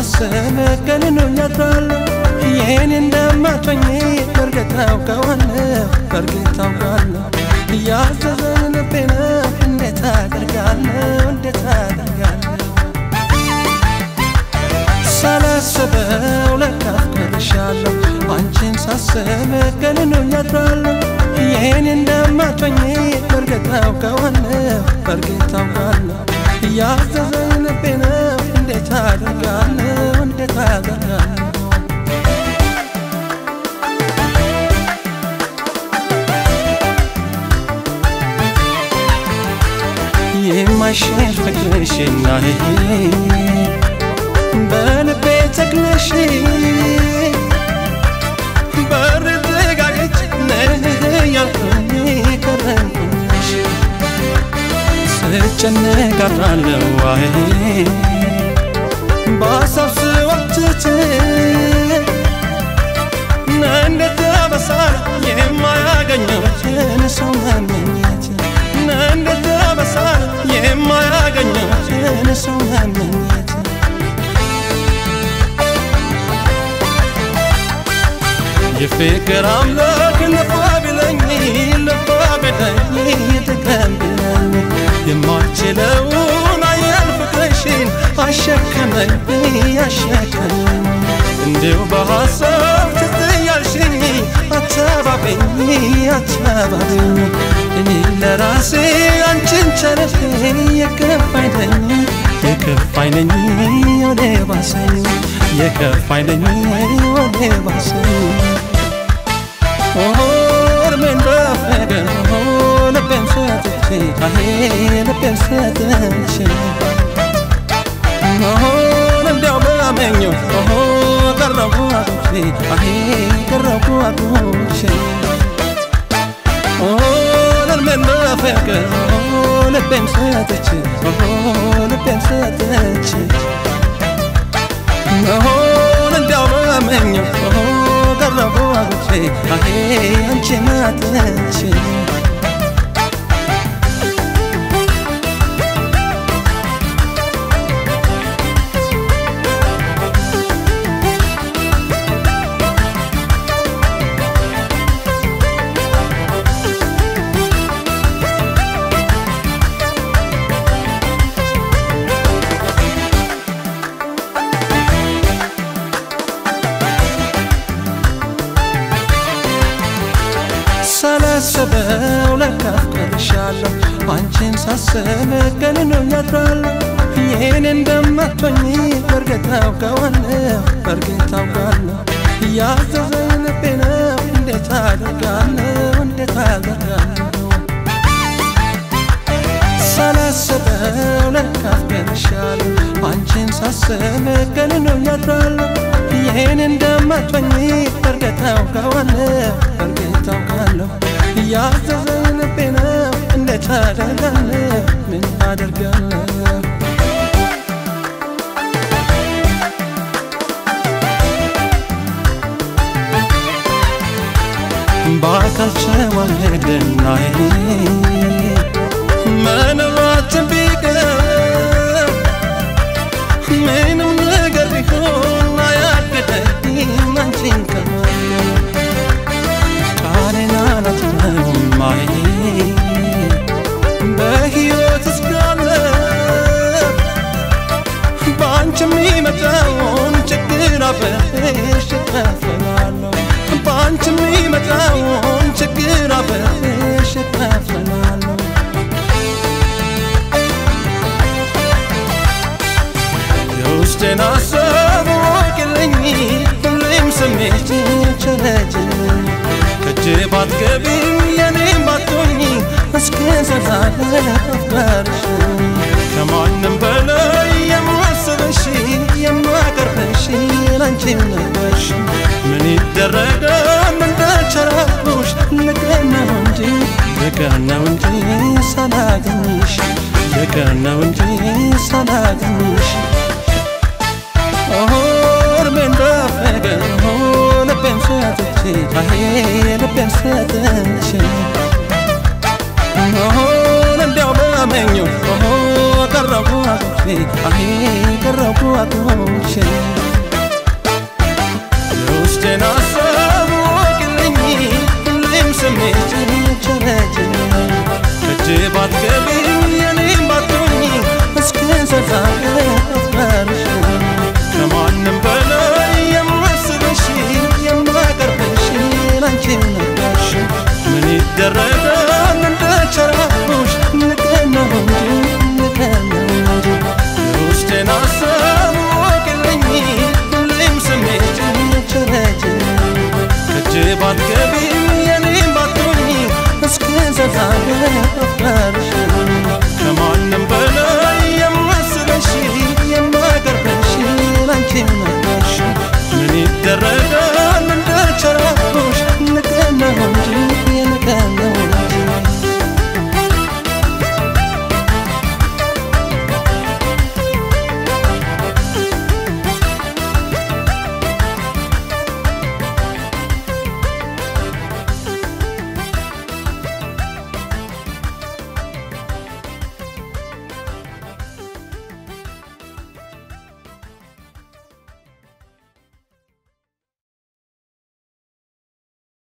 ሳስብ ቀንኖኝ አድራለሁ ይህን እንደማቶኝ በእርግጥ ታውቀዋለህ በእርግጥ ታውቃለሁ እያዘዘኝ ልቤ ነው እንዴት አደርጋለሁ እንዴት አደርጋለሁ ሳላስበው ለካ አፍቅርሻለሁ አንቺን ሳስብ ቀንኖኝ አድራለሁ ይህን እንደማቶኝ በእርግጥ ታውቀዋለህ በእርግጥ ታውቃለሁ እያዘዘኝ ልቤ ነው እንዴት አደርጋለሁ እንዴት አደርጋለሁ የማይሽር ፍቅርሽና በልቤ ተክለሽ በር ዘጋገች ያልኩኝ ከረምኩሽ ስጨነቅ አድራለሁ ዋይ በሀሳብ ስወትት እንዴት በሳል የማያገኘችን ሰው መመኘት እንዴት በሳል የማያገኘችን ሰው መመኘት የፍቅር አምላክ ልፋ ቢለኝ ልፋ ቢለኝ ጥቅም ቢለኝ የማልችለውን አያል ፍቅርሽን አሸከመኝ አሸከመኝ እንዲሁ በሐሳብ ትትያልሽኝ አተባበኝ አተባበኝ እኔ ለራሴ አንቺን ቸረፌ የከፋኝ ነኝ የከፋኝ ነኝ ወደ ባሰኝ የከፋኝ ነኝ ወደ ባሰኝ ኦርሜን በፍቅር ልቤን ሰጥቼ አሄ ልቤን ሰጥቼ ሆን እንዲያው በመኘው ቀረቡ አጉቼ አሄ ቀረቡ አጉቼ ሆን እርሜን በፍቅር ልቤን ሰጥቼ ልቤን ሰጥቼ ሆን እንዲያው በመኘው ቀረቡ አጉቼ አሄ አንቺን አጥቼ ሳላስበው ለካ አፍቅርሻለሁ አንቺን ሳስብ ቀንኖኝ አድራለሁ ይህን እንደማቶኝ በእርግጥ ታውቀዋለሁ በእርግጥ ታውቃለሁ እያዘዘኝ ልቤ ነው እንዴት አደርጋለሁ እንዴት አደርጋለሁ ሳላስበው ለካ አፍቅርሻለሁ አንቺን ሳስብ ቀንኖኝ አድራለሁ ይህን እንደማቶኝ በእርግጥ ታውቀዋለሁ በእርግጥ ታውቃለሁ እያዘዘኝ ልቤ ነው እንዴት አደርጋለሁ ምን አደርጋለሁ በአካል ቸዋሄድና መኖራችን ቢቀር ምንም ነገር ቢሆን አያገደኝም አንቺን ከማየት ቃሌን አላጥፈውም ማይ በሕይወት እስካለ በአንቺ የሚመጣውን ችግር አብሬሽ እካፈላለሁ በአንቺ የሚመጣውን ችግር አብሬሽ እካፈላለሁ የውስጤን ሀሳብ ወቅልኝ ሁሌም ስሜት ቸረችልኝ ከእጅ ባትገቢም የኔም ባትሆኝ እስከ ዘላለም አፍቃርሽ ከማንም በላይ የማስበሽ የማቀርበሽ ላንቺም ነበርሽ ምን ይደረጋል እንደቸራኩሽ ልቀን ነው እንጂ ልቀን ነው እንጂ ሳላገኝሽ ልቀን ነው እንጂ ሳላገኝሽ እርሜን በፍቅር ልቤን ሰጥቼ አሄ ልቤን ሰጥቼ ሆን እንዲያው በመኘው ቀረቡ አጉቼ አሄ ቀረቡ አቁሞሽ